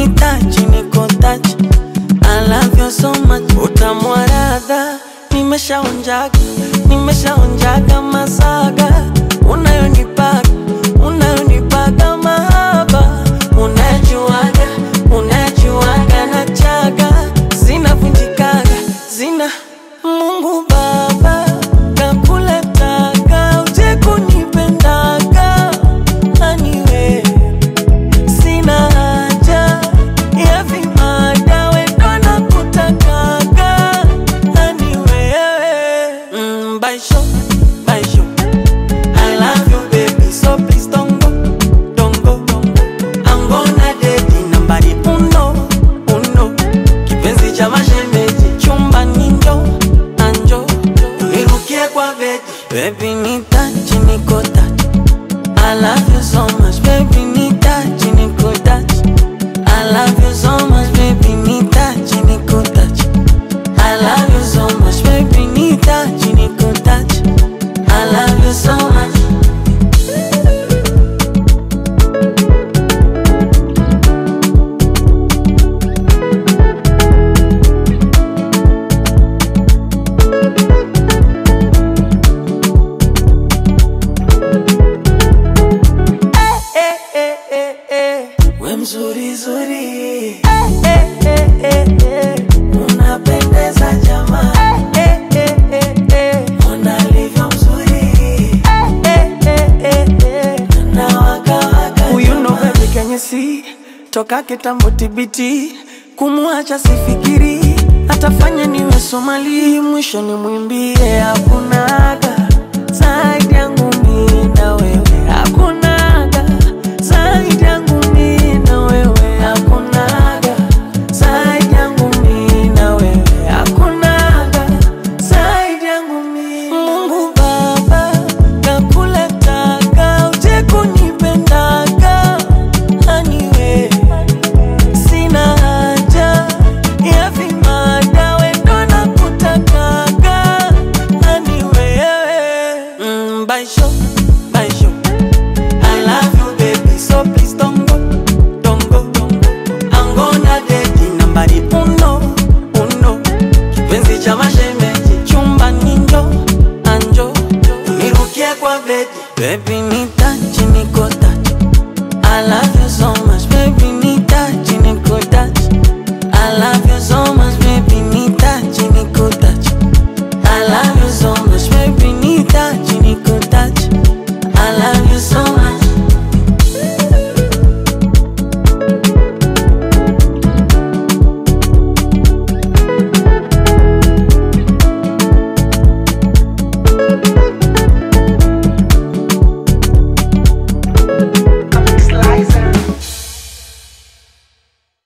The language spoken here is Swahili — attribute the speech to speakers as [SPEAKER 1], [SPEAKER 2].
[SPEAKER 1] nitachi niko tachi I love you so much utamu wa radha nimeshaonjaga nimeshaonjaga masaga unayonipaga unayonipaga mahaba unajuaga unajuaga na chaga zinavunjikaga zina Mungu Baba kakuletaga uje kunipendaga aniwe sina haja ya vimada wendo na kutakaga ani wewe mm, baisho baisho I love you baby so please don't go don't go I'm gonna date nambari uno uno kipenzi cha mashemeji chumba ninjo anjo unirukie kwa bedi baby nitachi niko tachi I love you so much, baby, need touch, niko touch. I love you so much, baby, need touch, niko touch. I love you so much, baby, need touch, niko touch. I love you so much. Eh, eh, eh, eh. We mzuri zuri eh, eh, eh, eh, eh. Unapendeza jamaa eh, eh, eh, eh. Ona alivyo mzuri eh, eh, eh, eh. Na waka waka Huyu ndo baby kenye si toka kitambo tibiti kumwacha sifikiri atafanya niwe Somali mwisho ni mwimbie hakunaga zaidi yangu mimi na wewe hakunaga zaidi yangu mimi na wewe hakunaga zaidi yangu mimi na wewe hakunaga zaidi yangu mimi Mungu Baba kakuletaga uje kunipendaga aniwe sina haja ya vimada wendo na kutakaga ani wewe mm, baisho baisho I love you baby so please don't go don't go I'm gonna date nambari uno uno kipenzi cha mashemeji chumba ninjo anjo unirukie kwa bedi baby